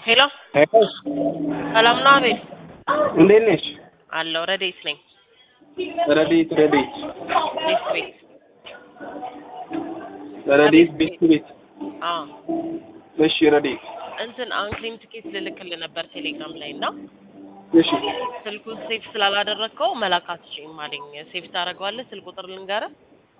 ሄሎ ሄሎ ሰላም ነው አቤል? እንዴት ነሽ? አለሁ ረዴት ነኝ። ረዴት ረዴት ቤት ቤት ረዴት ቤት ቤት አዎ እሺ ረዴት እንትን አንክሊን ትኬት ልልክልህ ነበር ቴሌግራም ላይ እና እሺ ስልኩን ሴፍ ስላላደረግከው መላክ አትችይም አለኝ። ሴፍ ታደርገዋለህ? ስልክ ቁጥር ልንገርህ?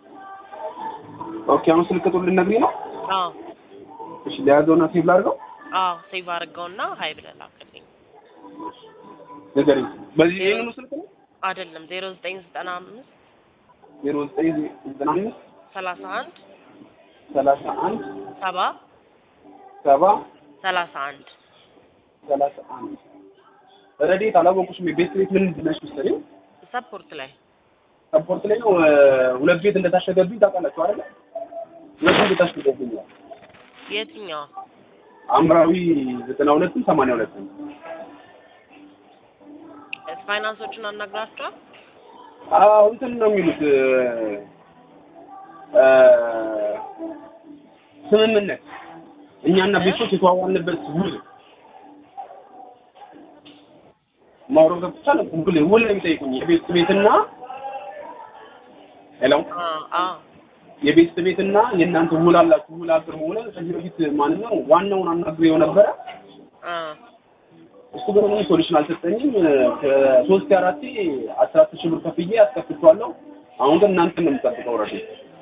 ኦኬ አሁን ስልክ ቁጥር ልትነግሪኝ ነው? አዎ እሺ ለያዘውና ሴቭ ላድርገው አዎ ሴቭ አድርገውና ሀይ ብለህ ላክልኝ። ንገሪኝ። በዚህ ይሄንኑ ስልክ ነው? አይደለም ዜሮ ዘጠኝ ዘጠና አምስት ዜሮ ዘጠኝ ዘጠና አምስት ሰላሳ አንድ ሰላሳ አንድ ሰባ ሰባ ሰላሳ አንድ ሰላሳ አንድ ረዴት አላወቁሽም። የቤት ቤት ምን ነሽ መሰለኝ ሰፖርት ላይ ሰፖርት ላይ ነው። ሁለት ቤት እንደታሸገብኝ ታውቃላችሁ አይደለ? ሁለት ቤት ታሸገብኛል። የትኛው አምራዊ ዘጠና ሁለትም ሰማንያ ሁለትም ፋይናንሶችን አናግራቸዋል? አዎ እንትን ነው የሚሉት እ ስምምነት እኛና ቤቶች የተዋዋልንበት ውል ማውሮ ገብቻል። ውል ውል ነው የሚጠይቁኝ የቤት ቤትና ሄሎ አዎ አዎ የቤት ቤትና የእናንተ ውል አላችሁ። ውል አቅርቡ ብለን ከዚህ በፊት ማን ነው ዋናውን አናግሬው ነበረ። አ እሱ ግን ምንም ሶሉሽን አልሰጠኝም። ከሶስት አራቴ አስራ አስር ሺህ ብር ከፍዬ አስከፍቼዋለሁ። አሁን ግን እናንተን ነው የምጠብቀው ረዴ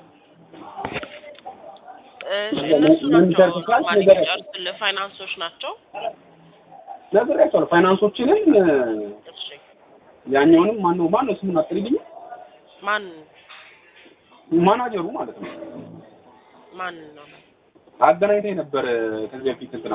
እሺ እነሱ ምን ናቸው ሰርተሻል? ማን ንገረኝ። የሚጨርሱልህ ፋይናንሶች ናቸው። ነግሬያቸዋለሁ። ፋይናንሶችንም እሺ ያኛውንም ማነው ማነው ስሙን አትልኝ ማን ማናጀሩ ማለት ነው ማን ነው? አገናኝተኝ ነበር ከዚህ በፊት እንትና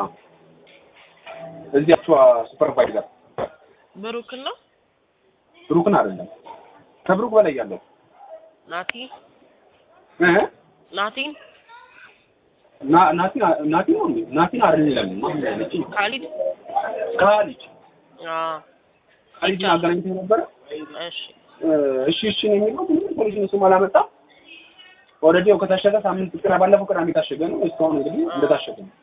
እዚያቿ ሱፐርቫይዘር ብሩክን ነው ብሩክን አይደለም ከብሩክ በላይ ያለው ናቲ እ ናቲን ና ናቲ ናቲ ነው እንዴ ናቲን አይደለም ማን ያለች ካሊድ ካሊድ አ ካሊድን አገናኝተኝ ነበረ እሺ እሺ እሺ ነው የሚለው ምንም ሶሉሽን እሱም አላመጣም ኦልሬዲ ያው ከታሸገ ሳምንት ቅዳ ባለፈው ቅዳሜ የታሸገ ነው እስካሁን እንግዲህ እንደታሸገ ነው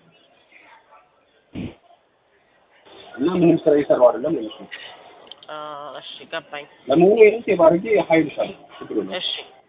እና ምንም ስራ እየሰራው አይደለም ነው እሱ አ እሺ ገባኝ። ለመሆኑ ይሄን ሴቭ አድርጌ ሀይል ይሻል ችግር የለውም እሺ